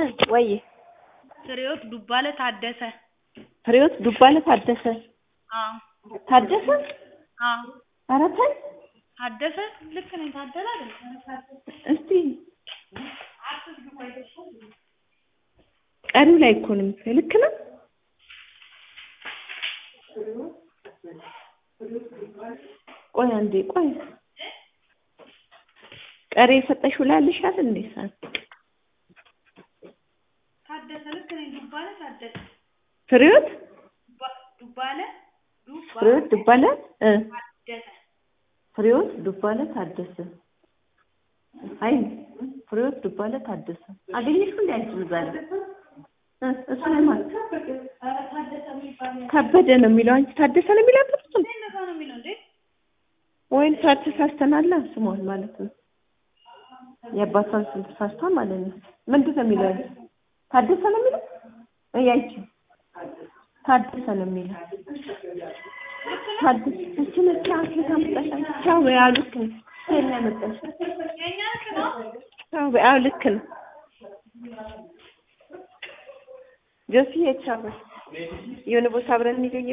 ወይ ፍሬህይወት ዱባለ ታደሰ ፍሬህይወት ዱባለ ታደሰ አዎ ታደሰ አዎ ኧረ ተይ ታደሰ ልክ ነኝ ታደለ አይደል እስቲ ቀሪው ላይ እኮ ነው የምትለው ልክ ነው ቆይ አንዴ ቆይ ቀሪ የሰጠሽው ላይ አለሻል እንዴ ሰዓት ታደሰ ልክ ነኝ ዱባለ ታደሰ ፍሬህይወት ዱባ- ዱባለ ዱባ ፍሬህይወት ዱባለ እ ታደሰ ፍሬህይወት ዱባለ ታደሰ አይ ፍሬህይወት ዱባለ ታደሰ አገኘሽው እንዴ አንቺ እዛ ላይ እ እሱ ላይ ማለት ከበደ ነው የሚለው አንቺ ታደሰ ነው የሚለው እሱ እንደዛ ነው የሚለው እንዴ ወይም ተሳስተናላ ስሟን ማለት ነው የአባቷን ስም ተሳስታ ማለት ነው ምንድን ነው የሚለው ታደሰ ነው የሚለው እያይቺ ታደሰ ነው የሚለው ታደሰ እቺ ነች አፍሪካ መጣሽ ቻው ያው ልክ ነው ሴት ነው ያመጣሽ የእኛ ልክ ነው ቻው ያው ልክ ነው ጆሲ ቻው የሆነ ቦታ አብረን እንገኝ